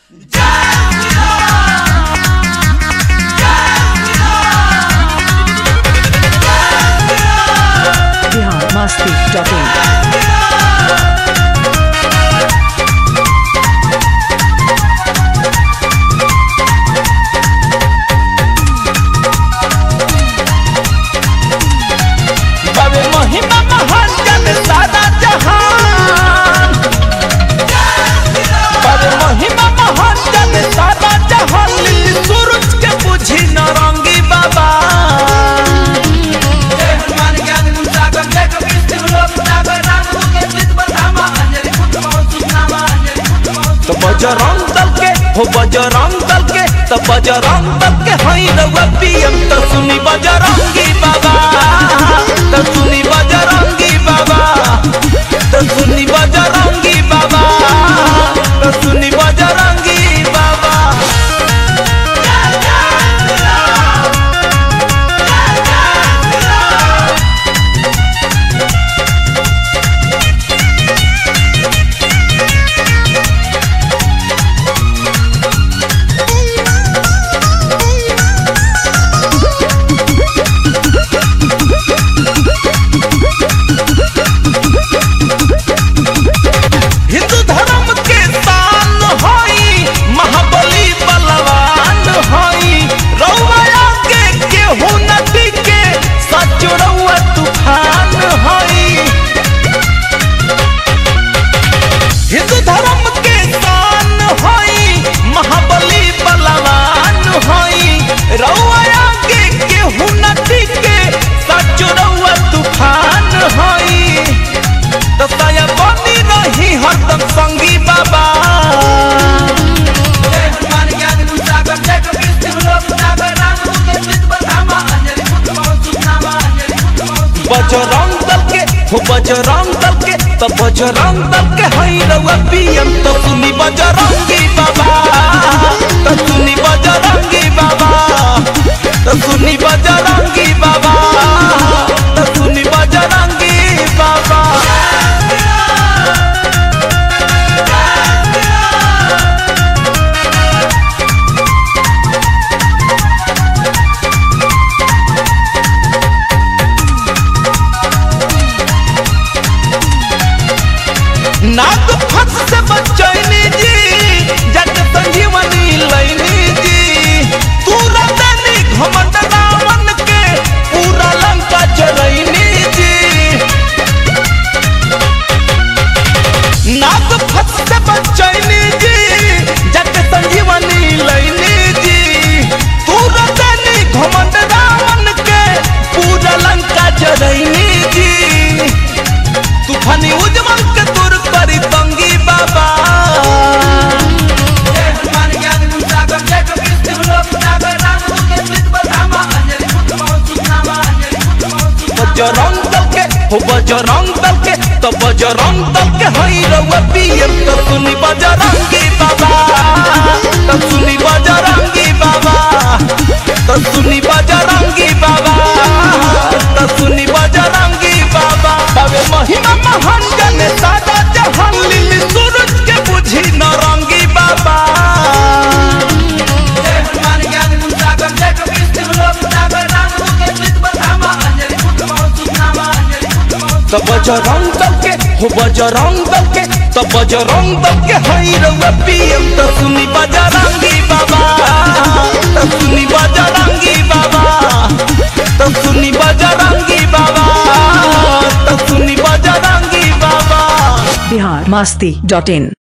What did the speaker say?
Bihar Masti dot in बाबे महिमा महान जन सारा जहान बाबे महिमा महान जन सारा जहान लिली सूरज के बुझी नरंगी बाबा जय हनुमान ज्ञान गुण सागर जय कबीर सिंह लोक सागर राम के चित बधामा अंजलि पुत्र बहुत सुनामा अंजलि पुत्र बहुत तो बजरंग दल के हो बजरंग दल के तो बजरंग दल के हई रउआ पीएम तो सुनी बजरंगी बाबा तो सुनी बजरंगी बाबा तो सुनी बजरंगी बाबा तो सुनी बजरंगी बाबा हिंदू धर्म के शान हई महाबली बलवान हई रउआ के केहू नदी के सच रउआ तूफान हई हिंदू धर्म के शान हई महाबली बलवान हई रउआ के केहू नदी के सच रउआ तूफान हई तो साया बनी रही हरदम संगी बाबा जय हनुमान ज्ञान गुण सागर जय कबीर सिंह लोक सागर राम के चित बधामा अंजलि पुत्र बहुत सुनामा अंजलि पुत्र बहुत बजरंग दल के हो बजरंग दल के तो बजरंग दल के हई रउआ पीएम तो सुनी बजरंगी बाबा तो सुनी बजरंगी बाबा तो सुनी बजरंगी बाबा तो सुनी बजरंगी बाबा नाग फंस से बचैनी जी जग संजीवनी लैनी जी तू रतनी घमंड रावण के पूरा लंका चरैनी जी नाग फंस से बचैनी जी जग संजीवनी लैनी जी तू रतनी घमंड रावण के पूरा लंका चरैनी जी तूफानी उजमल के दूर करी तंगी बाबा जय हनुमान ज्ञान गुण सागर जय कबीर सिंह लोक सागर राम के चित बधामा अंजलि पुत्र बहुत सुनामा अंजलि पुत्र बहुत बजरंग दल के हो बजरंग दल के तो बजरंग दल के हई रउआ पीएम तो सुनी बजरंगी बाबा तो सुनी बजरंगी बाबा तो सुनी बजरंगी बाबा तो सुनी बजरंगी बाबा बाबे महिमा महान जने सादा जहान लिली सूरज के बुझी नरंगी बाबा जय हनुमान ज्ञान गुण सागर जय कबीर सिंह लोक सागर राम के चित बधामा अंजलि पुत्र बहुत सुनामा अंजलि पुत्र बहुत तो बजरंग दल के हो बजरंग दल के तो बजरंग दल के हई रउआ पीएम तो सुनी बजरंगी बाबा तो सुनी बजरंगी बाबा तो सुनी बजरंगी बाबा तो सुनी बजरंगी बाबा बिहार मस्ती डॉट इन